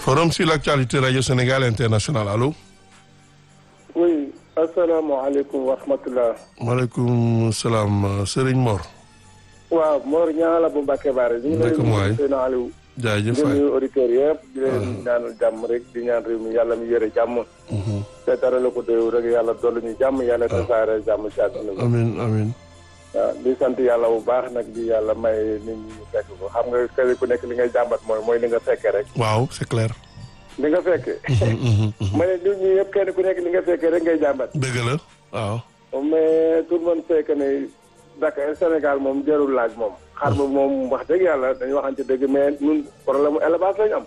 forum sur l'actualité radio Sénégal international allo. oui asalaamaaleykum wa rahmatulah. maaleykum salaam Serigne Mor. waaw Mor ñaa la bu Mbacke Baare. ñu ngi lay nuyu seen Aliou. jaajëf di waay nuyu auditeurs yëpp di leen ñaanal jàmm rek di ñaan réew mi yàlla mi yore jàmm. te dara la ko déew rek yàlla dolli ñu jàmm yàlla tasaare jàmm si àdduna bi. amiin amiin. waaw di sant yàlla bu baax nag di yàlla may nit ñi ñu fekk ko xam nga kër ku nekk li ngay jàmbat mooy mooy li nga fekkee rek. waaw c'est clair. li nga fekkee. ma ne nit ñi yëpp kenn ku nekk li nga fekkee rek ngay jàmbat. dëgg la waaw. mais tout le monde sait que ne Dakar Sénégal moom jarul laaj moom. xar ba moom wax dëgg yàlla dañu waxante dëgg mais ñun problème mu élevage lañu am.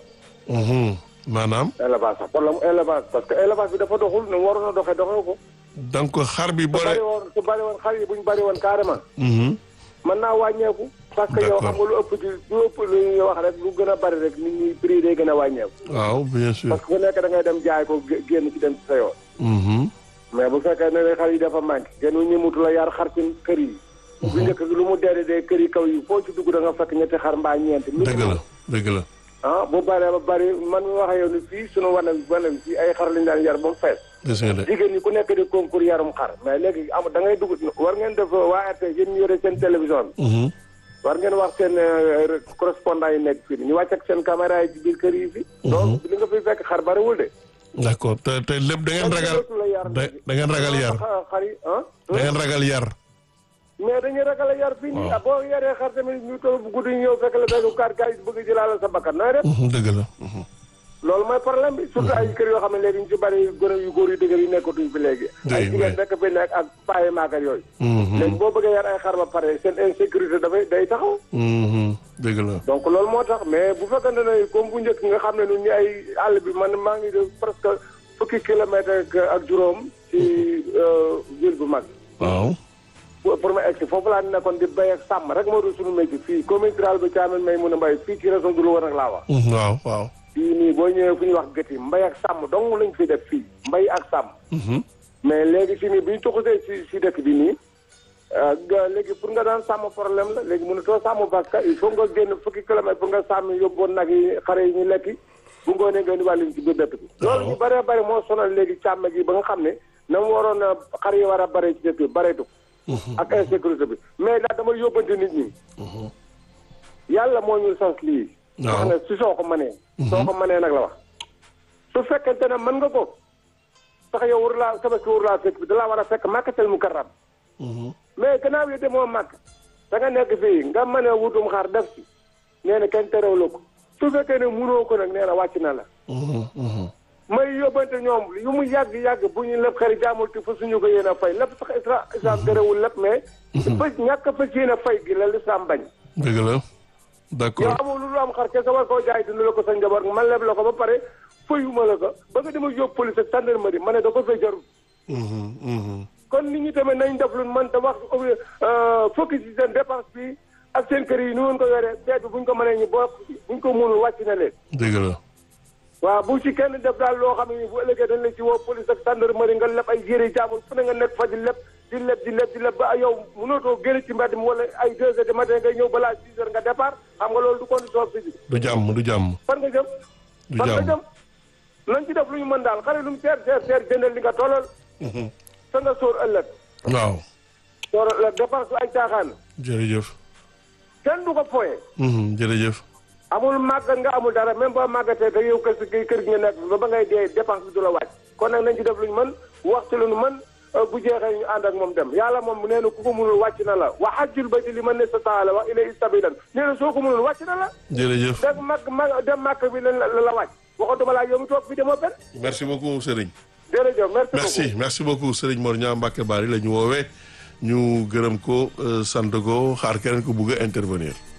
maanaam. élevage sax problème mu élevage parce que élevage bi dafa doxul nu mu waroon a doxee doxee ko. donc xar bi su boole. bari woon su bari woon xar yi bu ñu bari woon carrément. mën naa wàññeeku. parce que yow xam nga lu ëpp ci lu ëpp lu ñuy wax rek lu gën a bari rek nit ñi prix day gën a wàññeeku. waaw bien sûr. parce que ku nekk da ngay dem jaay ko gé- génn ci dem ci sa yoon. mais bu fekkee ne ne xar yi dafa manqué. kenn ñu mutu la yar xar ci kër yi. bu njëkk bi lu mu dee dee kër yi kaw yi foo ci dugg da nga fekk ñetti xar mbaa ñeenti. dëgg la dëgg la. ah bu baree ba bari man mi wax ak yow ni fii sunu wanam wanam fii ay xar lañu daan yar ba mu fees. gis nga de. jigéen ñi ku nekk di concours yarum xar mais léegi am da ngay dugg war ngeen def waa RT yéen ñu yore seen télévision bi. war ngeen wax seen euh, correspondant yi nekk fii ñu wàcc ak seen caméra yi ci biir kër yi fi. donc li nga fiy fekk xar bariwul de. d'accord te te lépp da ngeen ragal da da ngeen ragal yar xar xar yi ah. da ngeen ragal yar. mais dañuy ragal a yar fii nii ah boo yaree xar tamit ñu toll bu guddi ñu ñëw fekk la fekk kaar kaar yi bëgg jëlaale sa bakkan nooy def. dëgg la. loolu mooy problème bi surtout ay kër yoo xam ne léegi ñu ci bari gone yu góor yu dëgër yi nekkatuñ fi léegi. ay jigéen rek fi nekk ak paaye maakat yooyu. léegi boo bëggee yar ay xar ba pare seen insécurité dafay day taxaw. dëgg la. donc loolu moo tax mais bu fekkente ne comme bu njëkk nga xam ne ñun ñu ay àll bi man maa ngi def presque fukki kilomètre ak juróom ci ville bu mag. waaw. pour ma egg si foofu laa nekkoon di béy ak sàmm rek moo doon suñu métier fii commune rurale bi Thiamène may mun a mbay fii ci région de Louga nag laa wax. waaw waaw. fii nii boo ñëwee fu ñuy wax gët yi mbay ak sàmm dong lañ fi def fii mbay ak sàmm. mais léegi fii nii bu ñu tuxusee si si dëkk bi nii. nga léegi pour nga daan sàmm problème la léegi mënutoo sàmm parce que il faut nga génn fukki kilomètre pour nga sàmm yóbboon nag yi xare yi ñu lekki bu ngoonee nga indiwaat leen ci biir dëkk bi. loolu ñu bëree bëri moo sonal léegi càmm gi ba nga xam ne na mu waroon a xar yi war a bare ci dëkk bi bareetu. ak insécurité bi mais daal dama yóbbante nit ñi. yàlla moo ñu sens lii. waaw wax ne si soo ko mënee. soo ko mënee nag la wax. su fekkente ne mën nga ko. sax yow war laa tabaski war laa fekk bi da laa war a fekk màkkatal mu karram. mais gannaaw yi demoo màkk. da nga nekk fii nga mën a wutum xaar def ci. nee na kenn terewul ko. su fekkee ne munoo ko nag nee na wàcc na la. may yóbbante ñoom yu mu yàgg yàgg bu ñu lépp xëri jaamul te fa suñu ko yéen a fay lépp sax isra islam terewul lépp mais. fa ñàkk fa yéen a fay gi la lislaam bañ. dëgg la d'accord. yow amul lu am xar kese war koo jaay dund la ko sa njaboot man leb la ko ba pare fayuma la ko ba nga dema yóbbu police ak gendarmerie ma ne da ko fay jarul. kon nit ñi tamit nañ def lu man te wax focus ci seen dépense bi ak seen kër yi ni woon ko yoree seet bi buñ ko mënee ñu bokk buñ ko mënul wàcc na leen. dëgg la. waaw bu ci kenn def daal loo xam ne bu ëllëgee dañ la ci woo police ak gendarmerie nga leb ay yére jaamul fu ne nga nekk fa di leb di leb di leb di leb ba yow mënootoo génn ci mbedd mi wala ay deux heures du matin ngay ñëw balaa six heures nga départ xam nga loolu du condition physique. du jàmm du jàmm. fan nga jëm. du fan nga jàmm. jëm nañ ci def lu ñu mën daal xale lu mu seer seer seer jëndal li nga tollal. sa nga sóor ëllëg. waaw. sóor ëllëg dépense du ay caaxaan. jërëjëf. kenn du ko foyee. jërëjëf. amul màggat nga amul dara même boo màggatee te yow kër gi kër gi nga nekk ba ba ngay dee dépense bi du la wàcc kon nag nañ ci def lu ñu mën wax ci lu ñu mën bu jeexee ñu ànd ak moom dem yàlla moom nee na ku ko mënul wàcc na la wa hajjul bayti liman istata'a wa ilayhi sabilan nee na soo ko mënul wàcc na la jërëjëf. dem màgg màgg dem màgg bi la la la wàcc waxatuma laa yow mi toog fi demoo benn merci beaucoup Serigne. jërëjëf merci beaucoup merci merci beaucoup Serigne Mor Niang Mbacke Bari la ñu woowee ñu gërëm ko euh, sant ko xaar keneen ko bugg a intervenir.